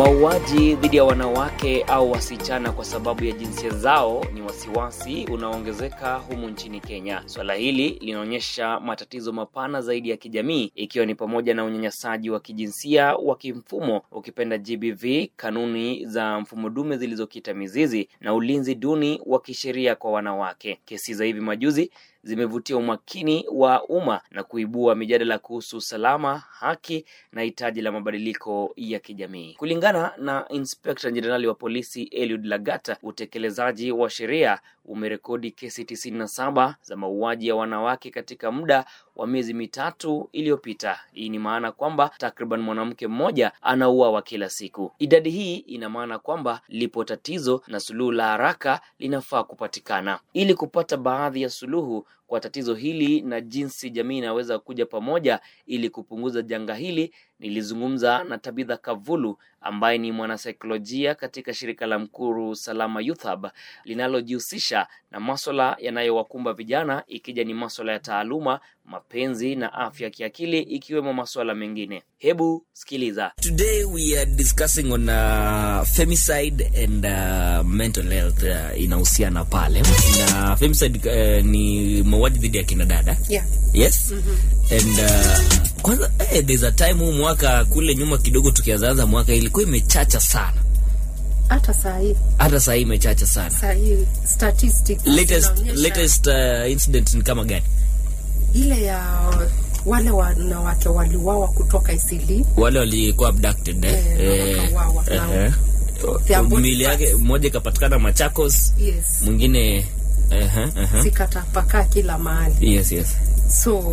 Mauaji dhidi ya wanawake au wasichana kwa sababu ya jinsia zao ni wasiwasi unaoongezeka humu nchini Kenya. Swala hili linaonyesha matatizo mapana zaidi ya kijamii, ikiwa ni pamoja na unyanyasaji wa kijinsia wa kimfumo, ukipenda GBV, kanuni za mfumo dume zilizokita mizizi na ulinzi duni wa kisheria kwa wanawake. Kesi za hivi majuzi zimevutia umakini wa umma na kuibua mijadala kuhusu usalama, haki na hitaji la mabadiliko ya kijamii. Kulingana na Inspekta Jenerali wa Polisi Eliud Lagata, utekelezaji wa sheria umerekodi kesi tisini na saba za mauaji ya wanawake katika muda wa miezi mitatu iliyopita. Hii ni maana kwamba takriban mwanamke mmoja anauawa kila siku. Idadi hii ina maana kwamba lipo tatizo na suluhu la haraka linafaa kupatikana. Ili kupata baadhi ya suluhu kwa tatizo hili na jinsi jamii inaweza kuja pamoja ili kupunguza janga hili, nilizungumza na Tabitha Kavulu ambaye ni mwanasaikolojia katika shirika la Mkuru Salama Youth Hub linalojihusisha na maswala yanayowakumba vijana, ikija ni maswala ya taaluma, mapenzi na afya ya kiakili, ikiwemo maswala mengine. Hebu sikiliza. Today we are discussing on uh, femicide and uh, mental health uh, inahusiana pale na femicide uh, ni mauaji dhidi ya kina dada Yeah. yes and uh, kwanza eh, there's a time huu mwaka kule nyuma kidogo tukianzaanza mwaka ilikuwa imechacha sana Hata saa hii hata saa hii imechacha sana saa hii statistics latest, zinaonyesha latest uh, incident ni kama gani ile ya wale wanawake waliuawa kutoka Isili wale walikuwa abducted eh? Eh, na wakauawa, na eh, their body mili yake parts. mmoja ikapatikana Machakos yes mwingine eh, eh, zikatapakaa kila mahali yes yes so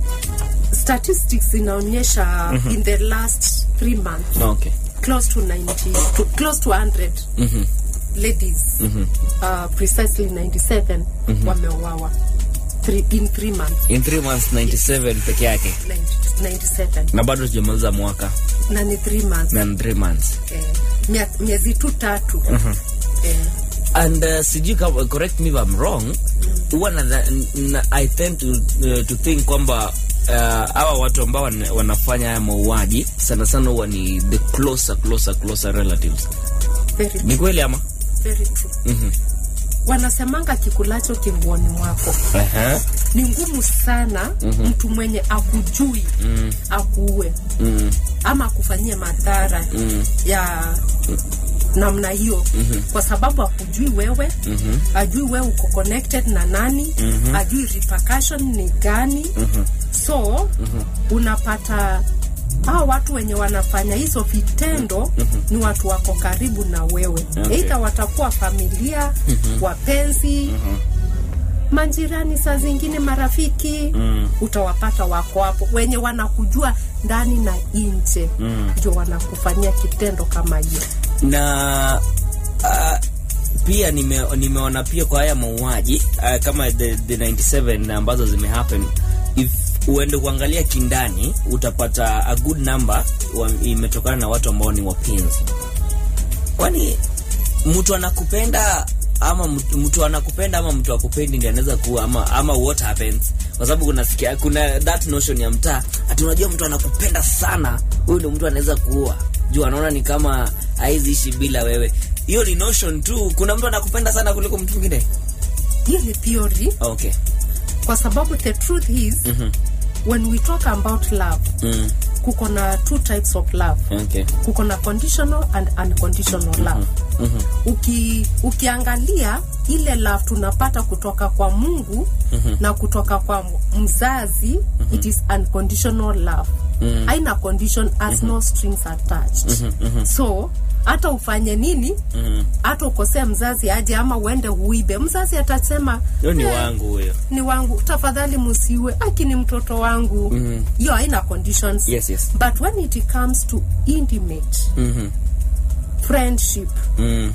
statistics zinaonyesha in the last three months okay close to 90 to, close to 100 ladies uh, precisely 97 wameuawa three, in three months in three months 97 peke yake 90 97 na bado tujamaliza mwaka na ni three months na ni three months eh, mia- miezi tu tatu eh, and uh, sijui kama correct me if I'm wrong huwa na, na, I tend to, uh, to think kwamba uh, hawa watu ambao wana- wanafanya haya mauaji sana sana huwa ni the closer closer closer relatives very, ni kweli ama very true wanasemanga kikulacho kinguoni mwako uh-huh. ni ngumu sana mtu mwenye akujui akuue ama akufanyie madhara ya namna hiyo kwa sababu akujui wewe ajui wewe uko connected na nani ajui repercussion ni gani so unapata hao watu wenye wanafanya hizo vitendo ni watu wako karibu na wewe Okay. eidha watakuwa familia wapenzi majirani saa zingine marafiki mm. utawapata wako hapo wenye wanakujua ndani na nje ndio wanakufanyia kitendo kama hiyo na uh, pia nime, nimeona pia kwa haya mauaji uh, kama the, the 97 ambazo zimehappen if uende kuangalia kindani utapata a good number wa, imetokana na watu ambao ni wapenzi kwani mtu anakupenda ama mtu- mtu anakupenda ama mtu akupendi ndi anaweza kuwa ama, ama what happens kwa sababu kuna sikia, kuna that notion ya mtaa ati unajua mtu anakupenda sana huyu ndio mtu anaweza kuua juu anaona ni kama haizi ishi bila wewe hiyo ni notion tu kuna mtu anakupenda sana kuliko mtu mwingine hiyo ni theory okay kwa sababu the truth is when we talk about love mm. kuko na two types of love okay kuko na conditional and unconditional love Uki, ukiangalia ile love tunapata kutoka kwa mungu na kutoka kwa mzazi it is unconditional love haina condition as no strings attached so hata ufanye nini hata ukosea mzazi aje ama uende uibe mzazi atasema hiyo ni "Eh, wangu huyo ni wangu tafadhali musiwe aki ni mtoto wangu hiyo haina conditions Yes, yes. but when it comes to intimate Mhm. friendship mm.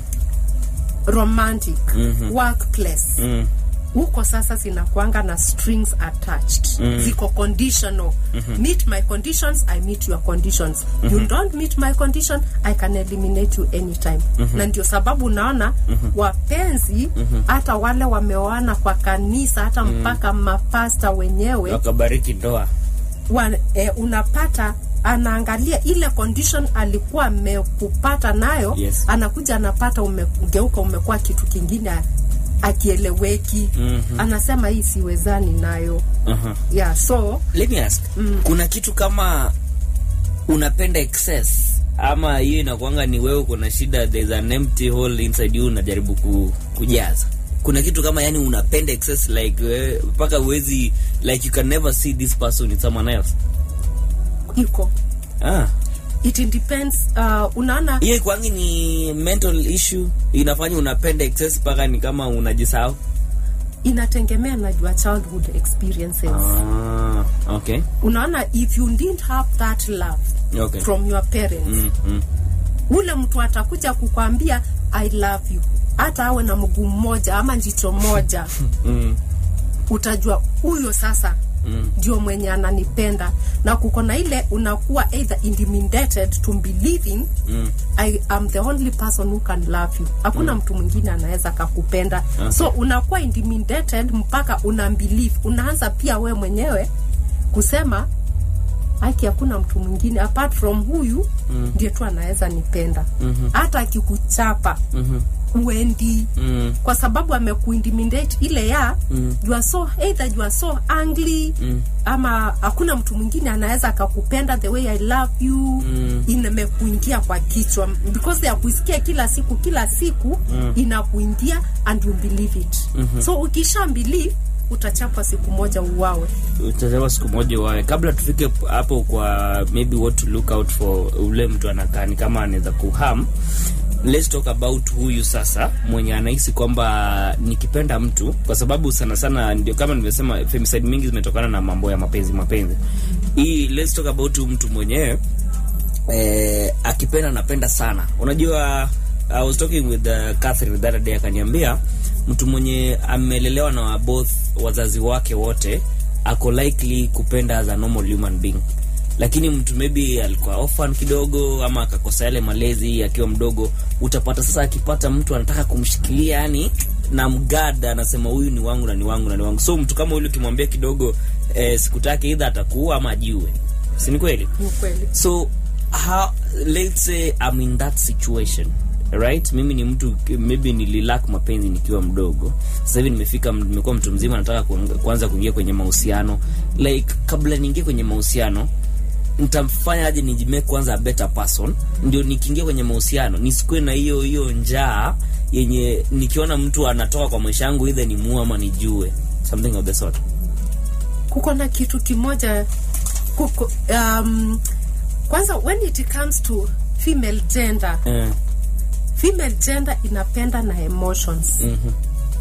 romantic workplace huko sasa zinakwanga na strings attached ziko conditional meet my conditions i meet your conditions you don't meet my condition i can eliminate you anytime na ndio sababu unaona wapenzi hata wale wameoana kwa kanisa hata mpaka mapasta wenyewe wakabariki ndoa wa, eh, unapata anaangalia ile condition alikuwa amekupata nayo Yes. anakuja anapata umegeuka umekuwa kitu kingine akieleweki Mhm. anasema hii siwezani nayo uh-huh. yeah so let me ask mm. kuna kitu kama unapenda excess ama hiyo inakwanga ni wewe kuna shida there's an empty hole inside you unajaribu ku, kujaza kuna kitu kama yani unapenda excess like wewe mpaka uwezi like you can never see this person in someone else iko ah it depends uh, unaona hiyo ikwangi ni mental issue inafanya unapenda excess mpaka ni kama unajisahau inategemea na your childhood experiences ah, okay unaona if you didn't have that love okay from your parents mm, mm, ule mtu atakuja kukwambia i love you hata awe na mguu mmoja ama jicho moja mm, utajua huyo sasa mm. ndio mwenye ananipenda na kuko na ile unakuwa either intimidated to believing Mm. I am the only person who can love you hakuna mtu mwingine anaweza kakupenda so unakuwa intimidated mpaka una believe unaanza pia we mwenyewe kusema haki hakuna mtu mwingine apart from huyu ndiye tu anaweza nipenda hata akikuchapa Mhm. uendi Mm. kwa sababu amekuintimidate ile ya mm. you are so either you are so angry mm. ama hakuna mtu mwingine anaweza akakupenda the way i love you mm. imekuingia kwa kichwa because ya kuisikia kila siku kila siku mm. inakuingia and you believe it mm-hmm. so ukisha believe utachapwa siku moja uwawe utasema siku moja wawe kabla tufike hapo kwa maybe what to look out for ule mtu anakaa ni kama anaweza kuham let's talk about huyu sasa mwenye anahisi kwamba nikipenda mtu kwa sababu sana sana ndio kama nimesema femicide mingi zimetokana na mambo ya mapenzi mapenzi hii let's talk about huyu mtu mwenyewe eh, akipenda napenda sana unajua I was talking with uh, Catherine the other day akaniambia mtu mwenye amelelewa na both wazazi wake wote ako likely kupenda as a normal human being lakini mtu maybe alikuwa orphan kidogo ama akakosa yale malezi akiwa mdogo utapata sasa akipata mtu anataka kumshikilia yani na mgada anasema huyu ni wangu na ni wangu na ni wangu so mtu kama huyu ukimwambia kidogo eh, sikutake idha atakuua ama ajiue si ni kweli ni kweli so how, let's say I'm in that situation right mimi ni mtu maybe nililak mapenzi nikiwa mdogo sasa hivi nimefika nimekuwa mtu mzima nataka kuang- kuanza kuingia kwenye mahusiano like kabla niingie kwenye mahusiano nitamfanya aje nijimee kwanza a better person ndio nikiingia kwenye mahusiano nisikuwe na hiyo hiyo njaa yenye nikiona mtu anatoka kwa maisha yangu idha nimuue ama nijue something of the sort kuko na kitu kimoja kuko, um, kwanza when it comes to female gender eh, female gender inapenda na emotions mhm,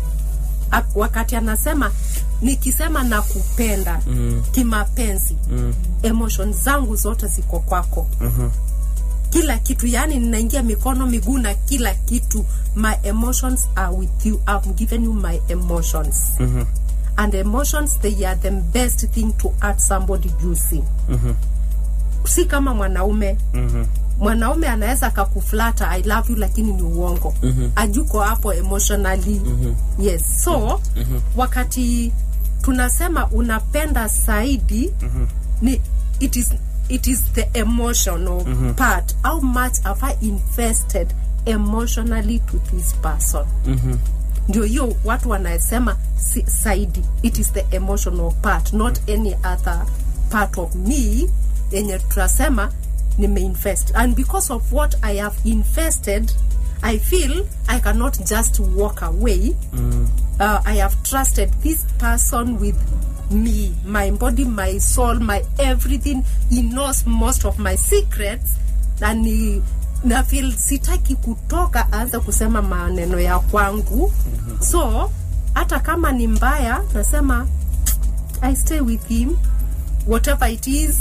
A- wakati anasema nikisema na kupenda mm, kimapenzi mm, emotions zangu zote ziko kwako mhm, kila kitu yani ninaingia mikono miguu na kila kitu my emotions are with you I've given you my emotions mhm, and emotions they are the best thing to add somebody juicy mhm, si kama mwanaume mhm, mwanaume anaweza akakuflata i love you lakini ni uongo Mhm. ajuko hapo emotionally yes so wakati tunasema unapenda zaidi ni it is, it is the emotional part how much have i invested emotionally to this person mhm. ndio hiyo watu wanasema si, zaidi it is the emotional part not any other part of me yenye tunasema nimeinvest and because of what i have invested i feel i cannot just walk away mm. uh, i have trusted this person with me my body my soul my everything he knows most of my secrets na ni na feel sitaki kutoka aanze kusema maneno ya kwangu mm-hmm. so hata kama ni mbaya nasema i stay with him whatever it is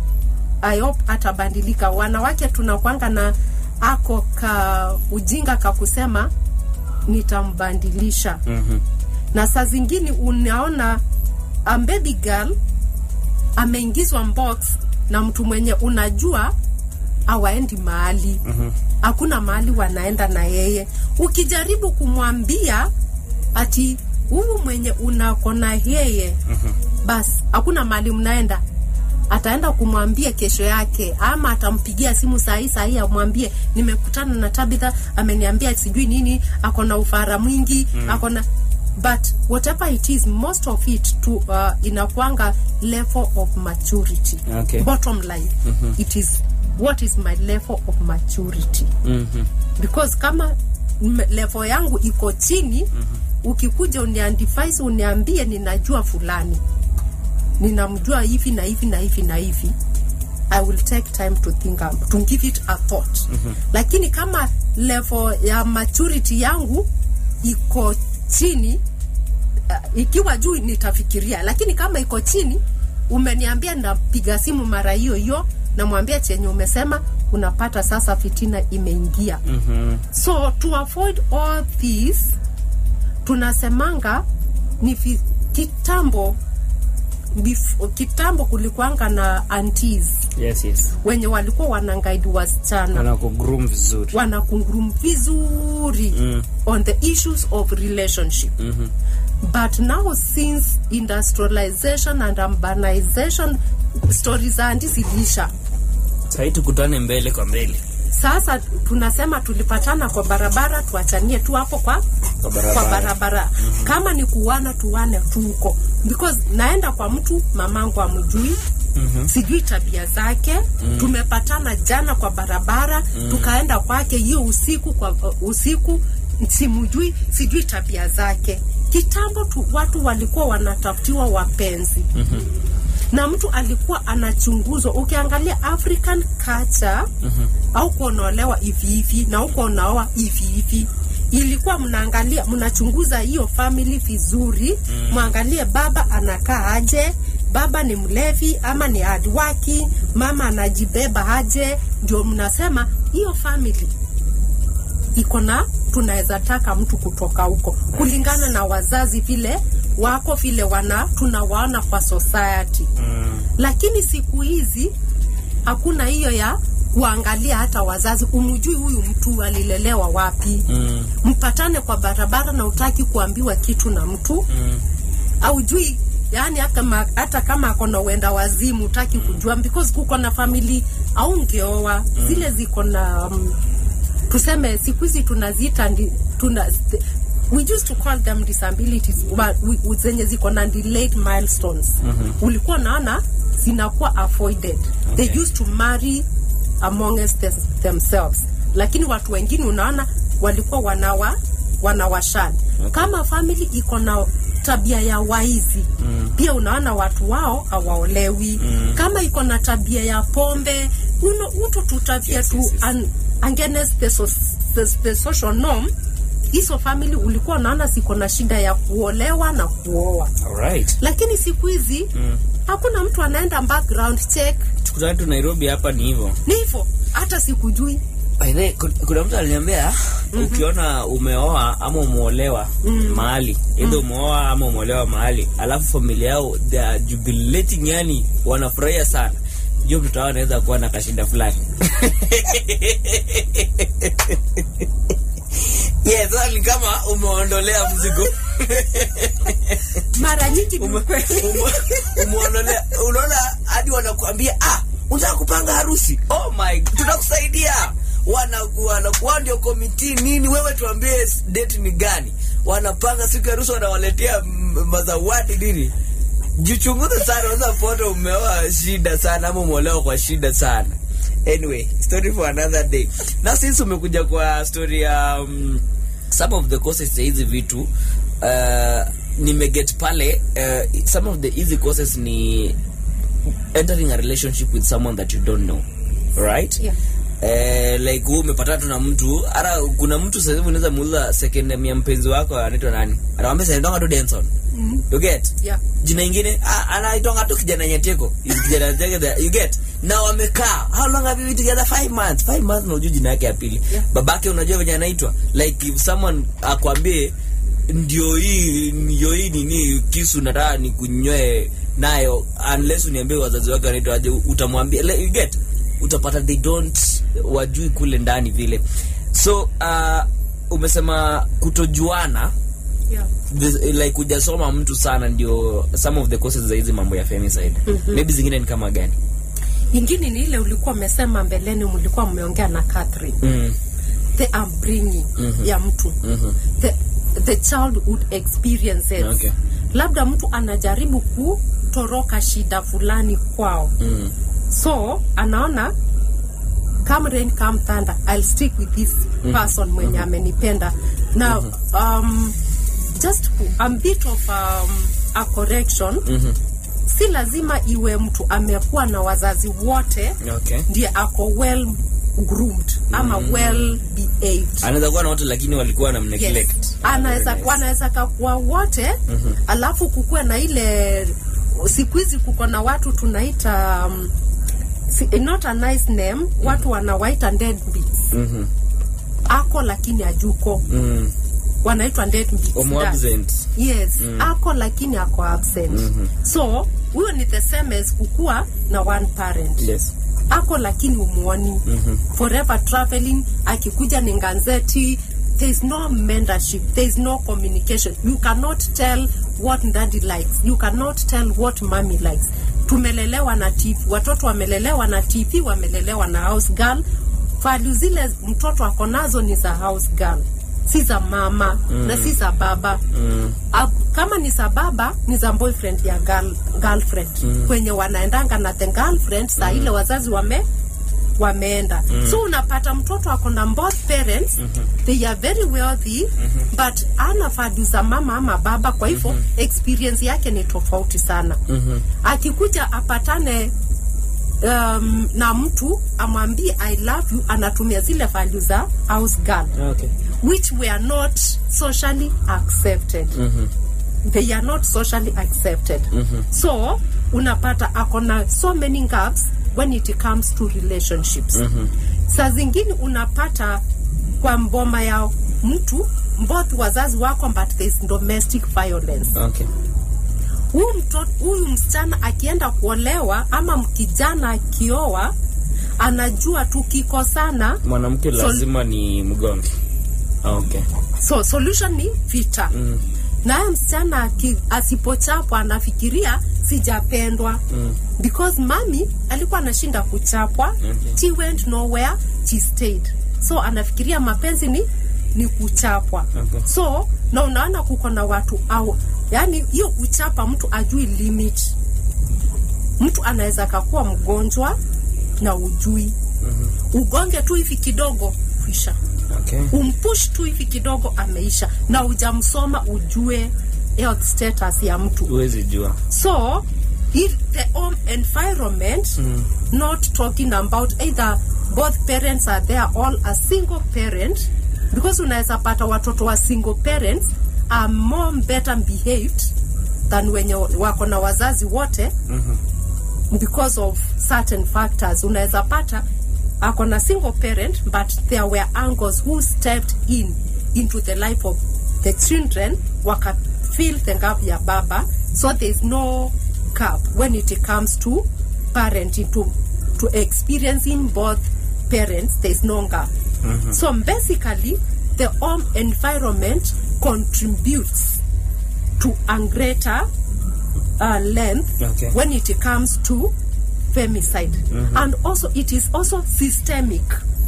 i hope atabadilika wanawake tunakwanga na ako ka ujinga ka kusema nitambandilisha Mhm. na saa zingine unaona a baby girl ameingizwa box na mtu mwenye unajua awaendi mahali hakuna mahali wanaenda na yeye ukijaribu kumwambia ati huyu mwenye unako na yeye basi hakuna mahali mnaenda ataenda kumwambia kesho yake ama atampigia simu sahii sahii amwambie nimekutana na tabitha ameniambia sijui nini ako na ufara mwingi mm. ako na but whatever it is most of it to uh, inakwanga level of maturity Okay. bottom line mm-hmm. it is what is my level of maturity Mhm. because kama m- level yangu iko chini mm-hmm. ukikuja uniandifise uniambie ninajua fulani ninamjua hivi na hivi na hivi na hivi i will take time to think up, to give it a thought mm-hmm. lakini kama level ya maturity yangu iko chini uh, ikiwa juu nitafikiria lakini kama iko chini umeniambia napiga simu mara hiyo hiyo namwambia chenye umesema unapata sasa fitina imeingia Mhm. so to avoid all this tunasemanga ni fi, kitambo bif, kitambo kulikuanga na aunties Yes, yes. wenye walikuwa wanangaidi wasichana Wanakugroom vizuri. wanakungurum vizuri Mm. on the issues of relationship Mhm. but now since industrialization and urbanization stori za andi zilisha Sahii tukutane mbele kwa mbele sasa tunasema tulipatana kwa barabara tuachanie tu hapo kwa Kwa barabara. kwa barabara mm-hmm. kama ni kuwana tuwane tuko because naenda kwa mtu mamangu amjui Mm-hmm. sijui tabia zake mm. tumepatana jana kwa barabara mm. tukaenda kwake hiyo usiku kwa uh, usiku simujui sijui tabia zake kitambo tu watu walikuwa wanatafutiwa wapenzi mm-hmm na mtu alikuwa anachunguzwa ukiangalia african culture mm-hmm. au kuonolewa hivi hivi na huko unaoa hivi hivi ilikuwa mnaangalia mnachunguza hiyo family vizuri mm. mwangalie baba anakaa aje baba ni mlevi ama ni hardwaki mama anajibeba aje ndio mnasema hiyo family iko na tunaweza taka mtu kutoka huko kulingana na wazazi vile wako vile wana tunawaona kwa society mm. lakini siku hizi hakuna hiyo ya kuangalia hata wazazi umjui huyu mtu alilelewa wapi Mm. mpatane kwa barabara na utaki kuambiwa kitu na mtu Mm. aujui yani hata, ma, hata kama ako na uenda wazimu utaki kujua because kuko na famili aungeoa mm. zile ziko na um, tuseme siku hizi tunaziita ndi- tuna we used to call them disabilities but we, we- zenye ziko na delayed milestones mm-hmm. ulikuwa naona zinakuwa avoided okay. they used to marry amongst them, themselves lakini watu wengine unaona walikuwa wanawa wanawashani okay. kama family iko na tabia ya waizi mm. pia unaona watu wao hawaolewi mm. kama iko na tabia ya pombe uno uto tutavia Yes, tu yes, yes. an, against the, so, the, the social norm hizo family ulikuwa unaona ziko na shida ya kuolewa na kuoa Alright. lakini siku hizi mm. hakuna mtu anaenda background check tukutane tu nairobi hapa ni hivyo ni hivyo hata sikujui By the way, kun- kuna mtu aliniambia mm-hmm. ukiona umeoa ama umeolewa mm. mahali idha umeoa ama umeolewa mahali alafu familia yao they are jubilating yani wanafurahia sana hiyo mtoto wao anaweza kuwa na kashinda fulani yes sasa ni kama umeondolea mzigo mara nyingi ni Ume- ukweli. ume- umeondolea unaona hadi wanakuambia ah unataka kupanga harusi oh my tutakusaidia wana wanakuwa ndio komiti nini wewe tuambie s- date ni gani wanapanga siku ya harusi wanawaletea mm, mazawadi nini jichunguze sana unaweza pota umeoa shida sana ama umeolewa kwa shida sana anyway story for another day na since umekuja kwa story ya um, some of the causes za hizi vitu uh, nimeget pale uh, some of the easy causes ni entering a relationship with someone that you don't know right Yeah. Eh, like huu umepatana tu na mtu hata kuna mtu sasa hivi unaweza muuliza second name ya mpenzi wako anaitwa nani anakwambia sanaitwanga tu Denson Mhm. you get Yeah. jina ingine ah, anaitonga tu kijana nyeteko kijana nyeteko there, you get na wamekaa how long have you been together five months five months na unajua jina yake ya pili Yeah. babake unajua venye anaitwa like if someone akwambie ndio hii ndio hii nini kisu nataka nikunywe nayo unless uniambie wazazi wake wanaitwa aje utamwambia like, you get utapata they don't wajui kule ndani vile so uh, umesema kutojuana yeah. this, like hujasoma mtu sana ndio some of the causes za hizi mambo ya femicide maybe zingine ni kama gani ingine ni ile ulikuwa umesema mbeleni mlikuwa mmeongea na Catherine mm. the upbringing ya mtu the, the childhood experiences Okay. labda mtu anajaribu kutoroka shida fulani kwao Mm. so anaona come rain come thunder I'll stick with this person mwenye amenipenda now um, just a bit of um, a correction si lazima iwe mtu amekuwa na wazazi wote okay ndiye ako well groomed ama well behaved anaweza kuwa na watu lakini walikuwa na neglect yes. anaweza Very nice. wanaweza kakuwa wote alafu kukuwe na ile siku hizi kuko na watu tunaita um, si, not a nice name watu wanawaita deadbeats Mhm. ako lakini ajuko Mm. wanaitwa deadbeats Omo dads. absent. yes ako lakini ako absent so huyo ni the same as kukuwa na one parent yes ako lakini umuoni forever traveling akikuja ni nganzeti there is no mentorship there is no communication you cannot tell what daddy likes you cannot tell what mommy likes tumelelewa na tv watoto wamelelewa na tv wamelelewa na house girl value zile mtoto ako nazo ni za house girl si za mama mm. na si za baba mm. kama ni za baba ni za boyfriend ya girl, girlfriend mm. kwenye wanaendanga na the girlfriend saa ile wazazi wame wameenda mm. so unapata mtoto ako na both parents mm-hmm. they are very wealthy mm-hmm. but ana value za mama ama baba kwa hivyo mm-hmm. experience yake ni tofauti sana mm-hmm. akikuja apatane um, na mtu amwambie i love you anatumia zile value za house girl okay which were not socially accepted they are not socially accepted so unapata akona so many gaps when it comes to relationships saa zingine unapata kwa mboma ya mtu both wazazi wako but there is domestic violence okay huyu mtoto huyu msichana akienda kuolewa ama kijana akioa anajua tukikosana mwanamke So- lazima ni mgonge okay so solution ni vita mm. naye msichana aki- asipochapwa anafikiria sijapendwa mm. because mami alikuwa anashinda kuchapwa Okay. she went nowhere she stayed so anafikiria mapenzi ni ni kuchapwa Okay. so na unaona kuko na watu au yani hiyo kuchapa mtu ajui limit mtu anaweza kakuwa mgonjwa na ujui mm-hmm. ugonge tu hivi kidogo kwisha okay umpush tu hivi kidogo ameisha na ujamsoma ujue health status ya mtu huwezi jua so if the home environment mm. not talking about either both parents are there all a single parent because unaweza pata watoto wa single parents are more better behaved than wenye wako na wazazi wote mm-hmm. because of certain factors unaweza pata ako na single parent but there were uncles who stepped in into the life of the children waka fill the gap ya baba so there is no gap when it comes to parenting to, to experiencing both parents there is no gap so basically the home environment contributes to a greater uh, length Okay. when it comes to femicide and also it is also systemic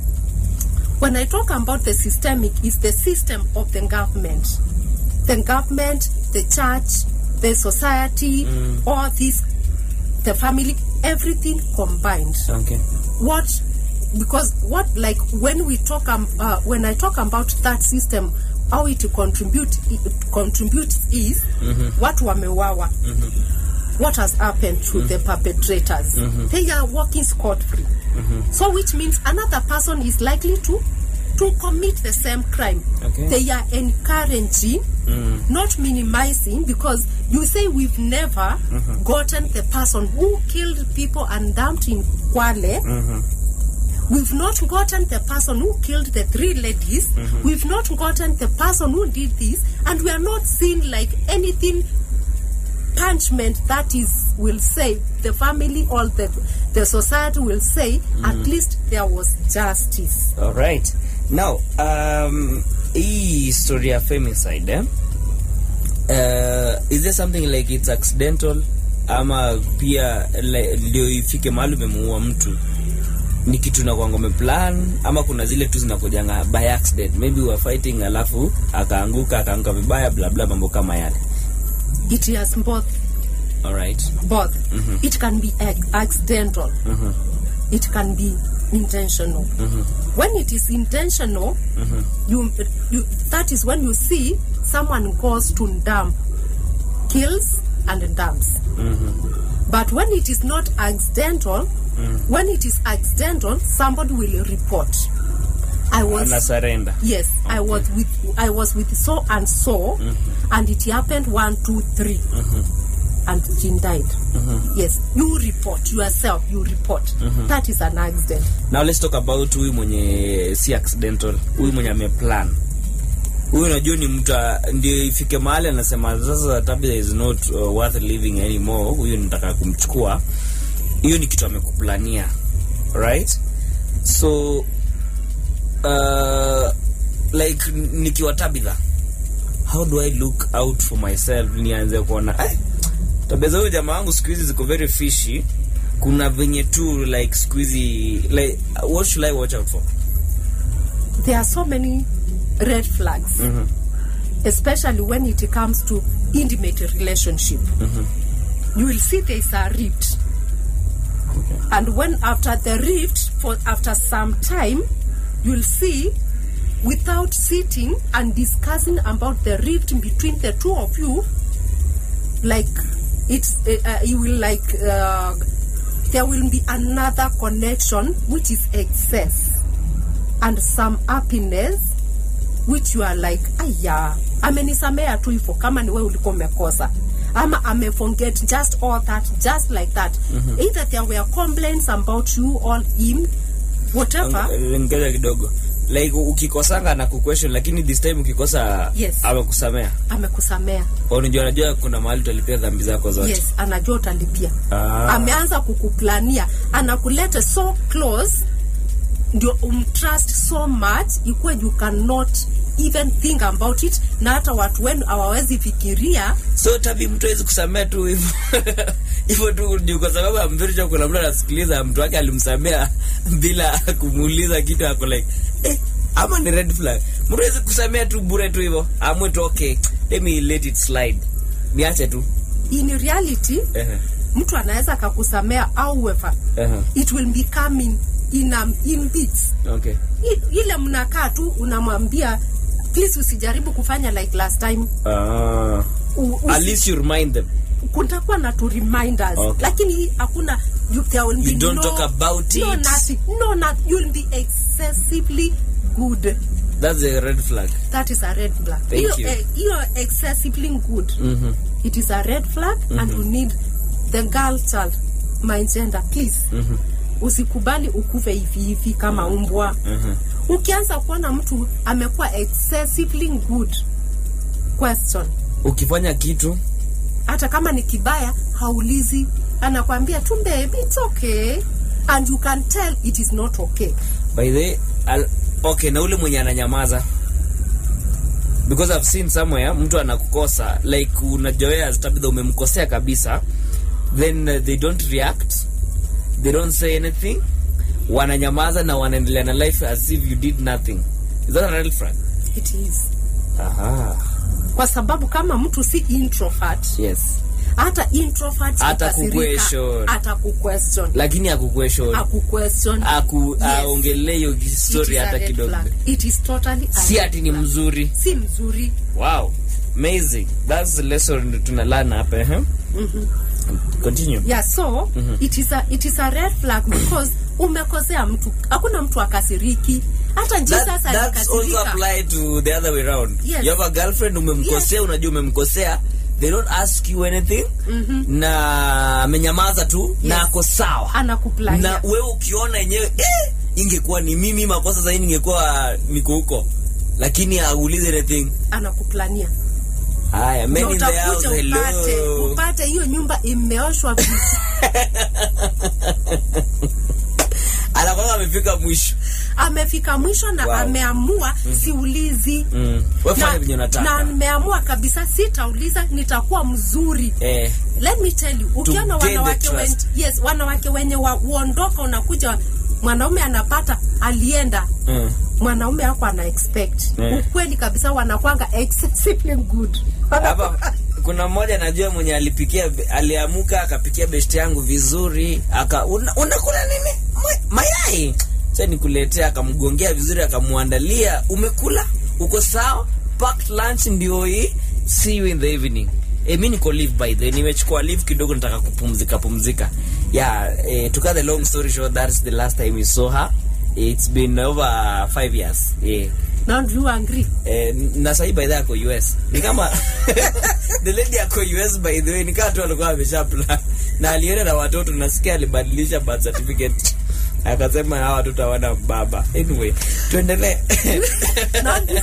when i talk about the systemic is the system of the government the government the church the society all this the family everything combined okay what because what like when we talk um, uh, when i talk about that system how it contribute it contributes is watu wamewawa what has happened to the perpetrators they are walking scot free so which means another person is likely to to commit the same crime Okay. they are encouraging not minimizing because you say we've never gotten the person who killed people and dumped in Kwale We've not gotten the person who killed the three ladies. We've not gotten the person who did this, and we are not seeing like anything punishment that is will say the family or the the society will say at least there was justice. alright now um, hii story ya femicide eh? uh, is there something like it's accidental ama pia like, ndio ifike mahali umemuua mtu ni kitu na kwanga umeplan ama kuna zile tu zinakujanga by accident maybe we were fighting alafu akaanguka akaanguka vibaya bla bla mambo kama yale it has both alright both it can be ac- accidental it can be intentional when it is intentional you, you that is when you see someone goes to dump kills and dumps but when it is not accidental when it is accidental somebody will report i was ana surrender Yes, I was with I was with so and so, and it happened one, two, three, and Jean died. Yes, you report yourself. You report. That is an accident. now let's talk about huyu mwenye si accidental huyu mwenye ameplan huyu unajua ni mtu a- ndio ifike mahali anasema sasa tabia is not uh, worth living anymore huyu nitaka kumchukua hiyo ni kitu amekuplania right so uh, like nikiwa tabitha how do i look out for myself nianze kuona "Ai, tabia za huyo jamaa wangu siku hizi ziko very fishy kuna venye tu like siku hizi like what should i watch out for There are so many red flags, especially when it comes to intimate relationship. You will see there is a rift, and when after the rift, for after some time, you will see without sitting and discussing about the rift between the two of you like it's uh, uh, you will like uh, there will be another connection which is excess and some happiness which you are like aya amenisamea tu hivyo kama ni wewe ulikuwa umekosa ama ameforget just all that just like that either there were complaints about you or him whatever ngoja kidogo like ukikosanga na kuquestion lakini this time ukikosa Yes. amekusamea amekusamea unajua anajua kuna mahali utalipia dhambi zako zote yes anajua utalipia Ah. ameanza kukuplania anakuleta so close ndio umtrust so much ikuwe you cannot even think about it na hata watu wenu hawawezi fikiria so tabi mtu awezi kusamea tu hivyo hivyo tu juu kwa sababu amviricho kuna mtu anasikiliza mtu wake alimsamea bila kumuuliza kitu ako like eh, ama ni red flag mtu awezi kusamea tu bure tu hivyo amwe tu okay let me let it slide niache tu in reality Ehe, mtu anaweza akakusamea however ehe, it will be coming in, um, in bits okay I, ile mnakaa tu unamwambia please usijaribu kufanya like last time Ah. U, at usi, least you remind them kutakuwa na tu reminders Okay. lakini hii hakuna you, there will be You don't no, talk about no, it. nothing, no not, you'll be excessively good that's a red flag that is a red flag Thank hiyo you. eh, hiyo excessively good it is a red flag and you need the girl child my gender please usikubali ukuve hivi hivi kama umbwa ukianza kuona mtu amekuwa excessively good question ukifanya kitu hata kama ni kibaya haulizi anakwambia tu baby it's okay and you can tell it is not okay by the al, okay na ule mwenye ananyamaza because i've seen somewhere mtu anakukosa like unajoea tabitha umemkosea kabisa then uh, they don't react they don't say anything wananyamaza na wanaendelea na life as if you did nothing is that a red flag it is aha kwa sababu kama mtu si introvert yes hata introvert Hata ikasirika, kuquestion. hata kuquestion lakini akuquestion akuquestion aku Yes. aongelee hiyo It story is a hata red kidogo flag. it is totally a si red ati ni flag. mzuri si mzuri Wow, amazing. That's the lesson tunalana hapa eh? Continue. yeah so it is a it is a red flag because umekosea mtu hakuna mtu akasiriki hata jesus That, that's also alikasirika apply to the other way around. Yes. You have a girlfriend umemkosea, unajua umemkosea, they don't ask you anything na amenyamaza tu na Yes. ako sawa. anakuplania Na wewe ukiona yenyewe eh, ingekuwa ni mimi makosa zaidi ningekuwa niko huko. Lakini aulize anything. anakuplania Haya, men Ndio in the house, utakuja upate hello. upate hiyo nyumba imeoshwa vizuri anakwanga amefika mwisho amefika mwisho na Wow. ameamua siulizi mm. wefanya na, venye na unataka nimeamua kabisa sitauliza nitakuwa mzuri eh, let me tell you ukiona gain the wanawake wen, trust. yes wanawake wenye wa, uondoka unakuja mwanaume anapata alienda mm. mwanaume ako ana expect Eh. ukweli kabisa wanakwanga excessively good hapa kuna mmoja najua mwenye alipikia aliamuka akapikia besti yangu vizuri aka una, unakula nini Ma- mayai sa nikuletea akamgongea vizuri akamwandalia umekula uko sawa packed lunch ndio hii see you in the evening E, mi niko leave by the way. nimechukua leave kidogo nataka kupumzika pumzika yeah eh, to cut the long story short that's the last time we saw her it's been over five years yeah Now do you agree Eh, na sahi by the way ako US ni kama the lady ako US by the way ni kama tu alikuwa amesha plan na alienda na watoto nasikia alibadilisha birth certificate akasema hawa watoto hawana baba anyway tuendelee Now, do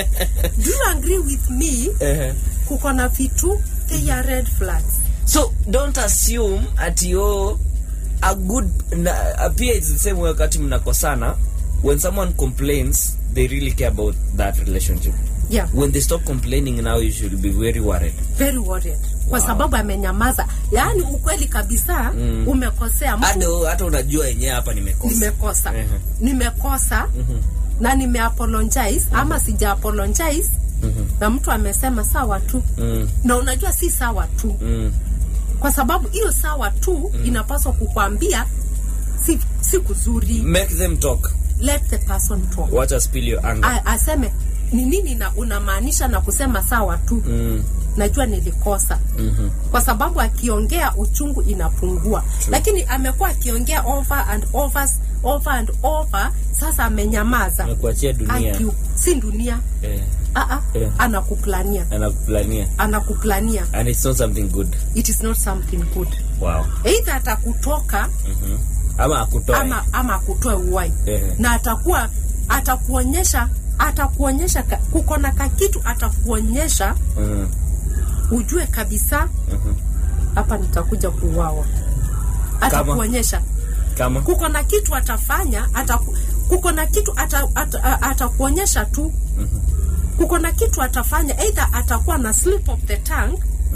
you agree with me Ehe. kuko na vitu they are red flags so don't assume ati yo a good na, pia it's the same way wakati mnakosana when someone complains they really care about that relationship yeah when they stop complaining now you should be very worried very worried kwa sababu amenyamaza yaani ukweli kabisa mm. umekosea mtu hata hata unajua yenyewe hapa nimekosa nimekosa Ehe. nimekosa na nimeapologize ama sija apologize na mtu amesema sawa tu Mm. na unajua si sawa tu Mm. kwa sababu hiyo sawa tu inapaswa kukwambia si, si kuzuri make them talk let the person talk wacha spill your anger A, aseme ni nini na unamaanisha na kusema sawa tu mm. najua nilikosa Mhm. kwa sababu akiongea uchungu inapungua lakini amekuwa akiongea over and over, over and over sasa amenyamaza nakuachia dunia Aki, si dunia eh, Aa, Eh. anakuplania anakuplania anakuplania and it's not something good it is not something good wow eidha atakutoka Mhm. ama akutoe ama ama akutoe uwai Eh. na atakuwa atakuonyesha atakuonyesha ka- kuko na kakitu atakuonyesha Mhm. ujue kabisa hapa nitakuja kuuawa atakuonyesha kama kuko na kitu atafanya ataku, kuko na kitu ata, ata, a- atakuonyesha tu kuko na kitu atafanya either atakuwa na slip of the tongue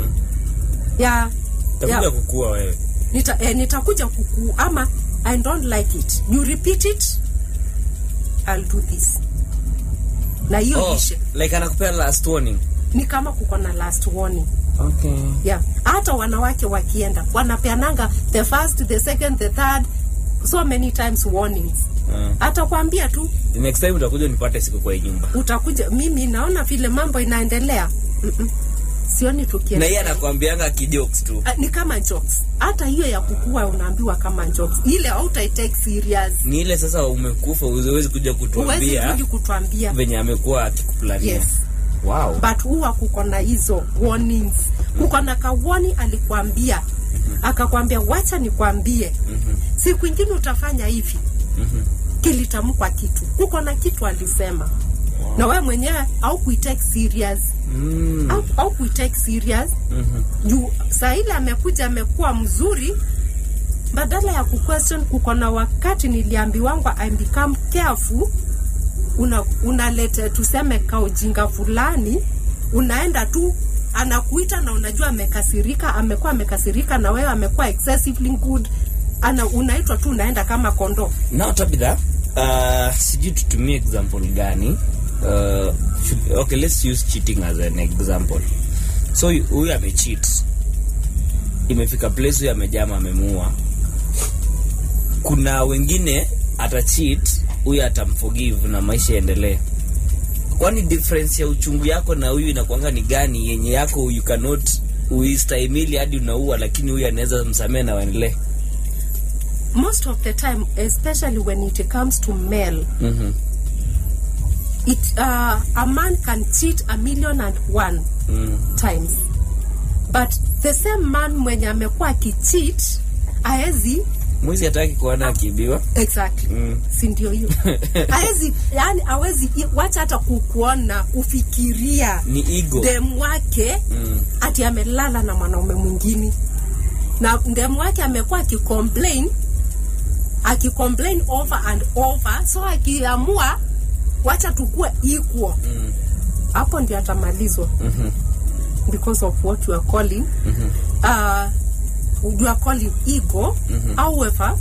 ya, takuja ya kukua wewe nita, eh, nitakuja kuku ama i don't like it you repeat it i'll do this na hiyo oh, ishe like anakupea last warning ni kama kuko na last warning okay yeah. hata wanawake wakienda wanapeananga the first the second the third so many times warnings uh, atakwambia tu the next time utakuja nipate siku kwa hii nyumba utakuja mimi naona vile mambo inaendelea Mm-mm. sioni na tukienda yeye anakuambianga kijokes tu Ah, ni kama jokes hata hiyo ya kukua unaambiwa kama jokes ile hautaitake serious ni ile sasa umekufa uwezi kuja huwezi kutuambia kuji kutuambia venye amekuwa akikuplania yes wow but huwa kuko na hizo warnings kuko na kawoni alikwambia akakwambia wacha nikwambie siku ingine utafanya hivi kilitamkwa kitu kuko na kitu alisema na wewe mwenyewe au kuitake serious mm. au, au kuitake serious juu saa ile amekuja amekuwa mzuri badala ya kuquestion kuko na wakati niliambiwangwa I become careful una unalete tuseme kaujinga fulani unaenda tu anakuita na unajua amekasirika amekuwa amekasirika na wewe amekuwa excessively good ana unaitwa tu unaenda kama kondoo now tabitha uh, sijui tutumie example gani uh, should, okay let's use cheating as an example so hu- huyu amecheat imefika place huyu amejama amemuua kuna wengine atacheat huyu atamforgive na maisha yaendelee kwani difference ya uchungu yako na huyu inakwanga ni gani yenye yako you cannot uistahimili hadi unaua lakini huyu anaweza msamee na waendelee most of the time especially when it comes to male mm-hmm. it uh, a man can cheat a million and one mm. times but the same man mwenye amekuwa akicheat aezi mwizi hataki kuona akiibiwa exactly Mm. si ndio hiyo aezi yani awezi wacha hata kukuona kufikiria ni ego dem wake mm. ati amelala na mwanaume mwingine na dem wake amekuwa akicomplain akicomplain over and over so akiamua wacha tukue equal hapo ndio atamalizwa because of what you are calling uh, you are calling ego however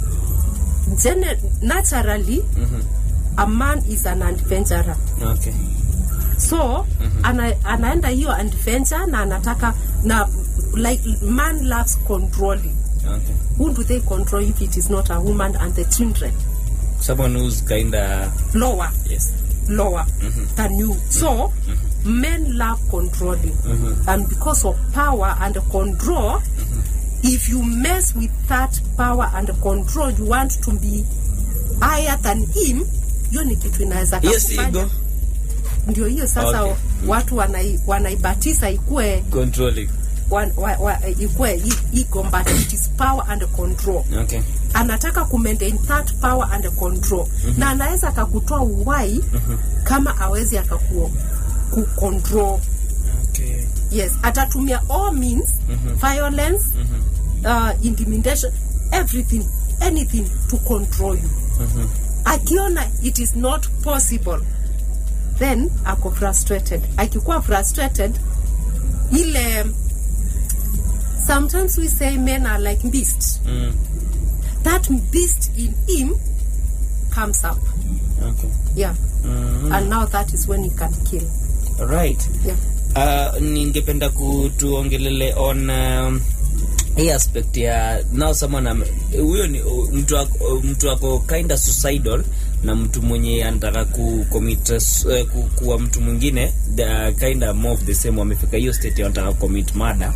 gene- naturally a man is an adventurer okay so ana, anaenda hiyo adventure na anataka na like man loves controlling okay who do they control if it is not a woman and the children someone who's kinda lower yes lower than you so men love controlling and because of power and control if you mess with that power and control you want to be higher than him hiyo ni kitu inaweza hiyo si kakufanya. ego ndio hiyo sasa Okay. watu wanai, wanaibatiza ikue controlling wa, wa, wa, ikue i- ego but it is power and control okay anataka kumaintain that power and control na anaweza akakutoa uwai kama awezi akaku kucontrol okay yes atatumia all means violence uh, intimidation everything anything to control you akiona it is not possible then ako frustrated akikuwa frustrated ile sometimes we say men are like beasts mm. that beast in him comes up okay yeah and now that is when he can kill right yeah uh, ningependa kutuongelele on um, hii aspect ya now someone am- huyo ni uh, mtu ako, mtu ako kinda suicidal na mtu mwenye anataka ku commit uh, ku, kuwa mtu mwingine the kinda more of the same wamefika hiyo state ya wanataka commit murder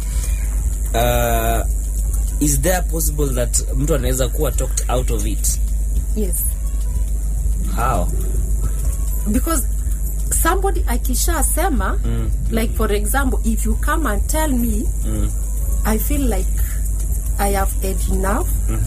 uh, is there possible that mtu anaweza kuwa talked out of it yes how because somebody akishasema mm. like for example if you come and tell me Mm. i feel like i have had enough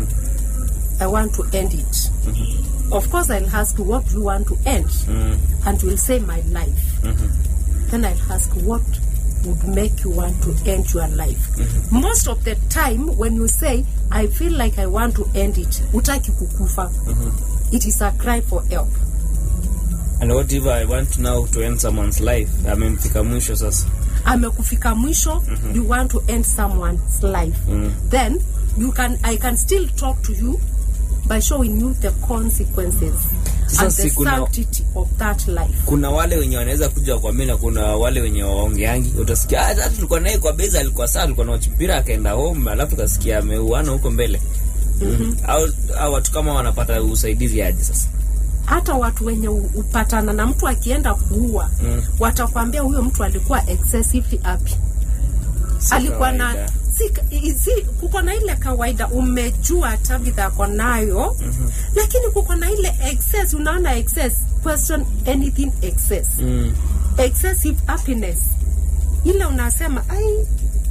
i want to end it of course i'll ask you what do you want to end Mm. and you'll say my life then i'll ask what would make you want to end your life most of the time when you say i feel like i want to end it utaki kukufa it is a cry for help and what if i want now to end someone's life amemfika mwisho sasa amekufika mwisho you want to end someone's life then you can i can still talk to you by showing you the consequences Sasa and the si kuna- sanctity of that life kuna wale wenye wanaweza kuja kwa mimi na kuna wale wenye waongeangi utasikia ah, hata tulikuwa naye kwa beza alikuwa saa alikuwa na mpira akaenda home alafu kasikia ameuana huko mbele mm-hmm. au, au watu kama wanapata usaidizi aje sasa hata watu wenye u- upatana na mtu akienda kuua Mm. watakwambia huyo mtu alikuwa excessively happy Si alikuwa na kawaida. si, i- si kuko na ile kawaida umejua tabitha ako nayo mm-hmm. lakini kuko na ile excess unaona excess question anything excess mm. excessive happiness ile unasema ai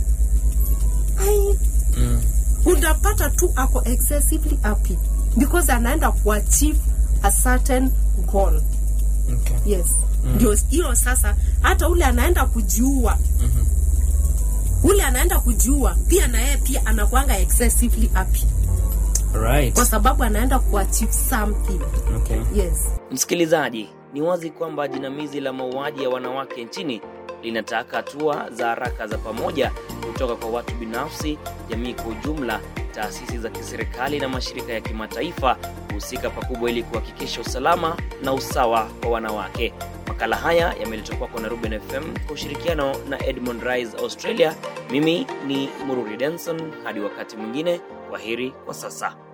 ai Mm. unapata tu ako excessively happy because anaenda kuachieve a certain goal Okay. yes ndio hiyo sasa hata ule anaenda kujiua ule anaenda kujiua pia na yeye pia anakuanga excessively happy Right. kwa sababu anaenda kuachieve something Okay. yes Msikilizaji, ni wazi kwamba jinamizi la mauaji ya wanawake nchini linataka hatua za haraka za pamoja kutoka kwa watu binafsi, jamii kwa ujumla, taasisi za kiserikali na mashirika ya kimataifa kuhusika pakubwa ili kuhakikisha usalama na usawa wa wanawake. Makala haya yameletwa kwako na Ruben FM kwa ushirikiano na Edmond Rise Australia. Mimi ni Mururi Denson, hadi wakati mwingine, kwaheri kwa sasa.